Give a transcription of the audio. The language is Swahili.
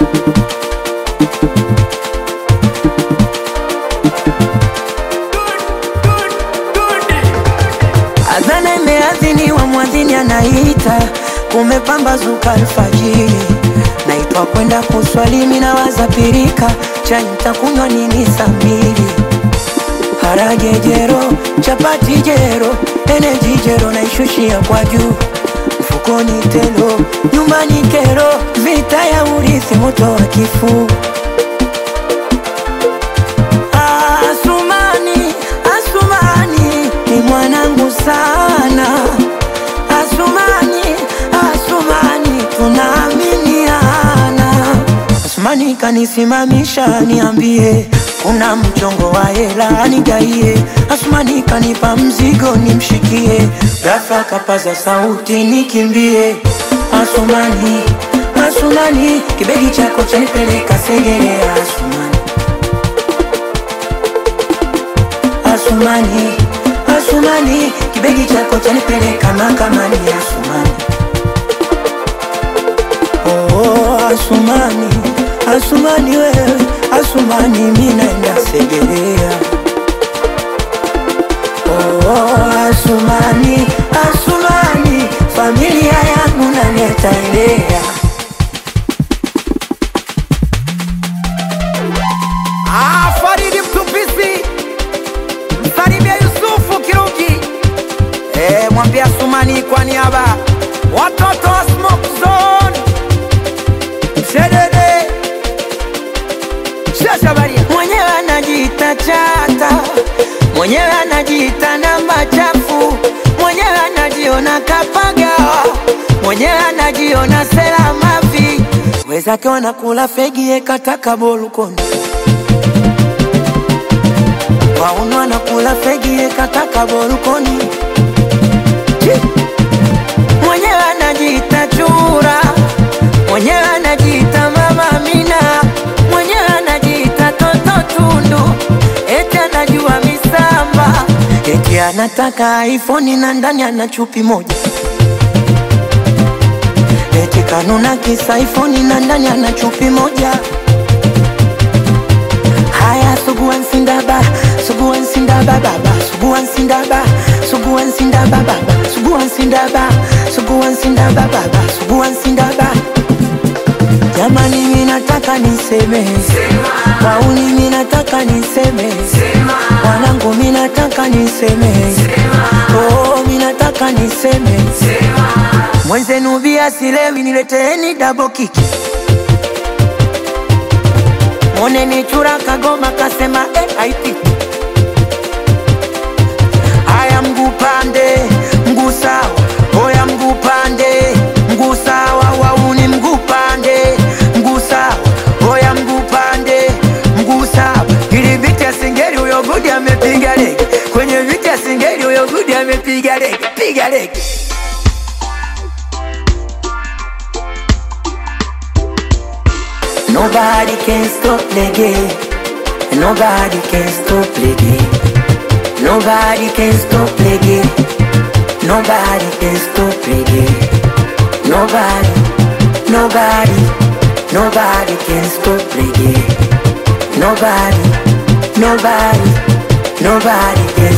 Adhana imeadhiniwa, mwadhini anaita, kumepambazuka alfajiri, naitwa kwenda kuswali, mimi nawaza pirika, chai nitakunywa nini saa mbili? Harage jero, chapati jero, eneji jero, naishushia kwa juu, mfukoni telo, nyumbani kero, vita ya urithi, moto wa kifuu Asumani, Asumani ni mwanangu sana. Asumani, Asumani tunaaminiana. Asumani kanisimamisha niambie, kuna mchongo wa hela nigaie. Asumani kanipa mzigo nimshikie, ghafla kapaza sauti nikimbie. Asumani, Asumani kibegi chako chanipeleka Segerea. Asumani Asumani, Asumani, kibegi chako chanipeleka mahakamani. Asumani, oh, oh, Asumani, Asumani wewe, Asumani mimi naenda Segerea. Oh, oh, Asumani, Asumani, familia yangu nani ataendea? Ah, Faridi Mtupisi, msalimia Yusufu Kiruki, eh, mwambia Sumani kwa niaba watoto wa Smoke Zone, Mshedede, Shashabaria, mwenyewe anajiita chata, mwenyewe anajiita namba chafu, mwenyewe anajiona kapagawa, mwenyewe anajiona sela mavi, wezake wanakula fegi ekataka bolukoni waunu anakula fegi ekataka bolukoni Chi! mwenyewe anajiita chura, mwenyewe anajiita mama Amina, mwenyewe anajiita toto Tundu, eti anajua misamba, eti anataka iPhone na ndani ana chupi moja, eti kanuna kisa iPhone na ndani ana chupi moja. Haya, suguan sindaba, suguan sindaba baba, suguan sindaba, suguan sindaba baba, suguan sindaba, suguan sindaba baba, suguan sindaba. Jamani, mimi nataka niseme, wauni mimi nataka niseme, wanangu mimi nataka niseme, oh mimi nataka niseme, mwenzenu bia silewi, nileteeni double kick. Moneni chura kagoma kasema eh, haipiti. Haya mguu pande, mguu sawa, oya mguu pande, mguu sawa, wauni mguu pande, mguu sawa, oya mguu pande, mguu sawa. Ili viti ya singeli huyo gudi amepiga lege, kwenye viti ya singeli huyo gudi amepiga lege, piga lege. Nobody can stop the game. Nobody can stop the game. Nobody can stop the game. Nobody can stop the game. Nobody, nobody, nobody can stop the game. Nobody, nobody, nobody can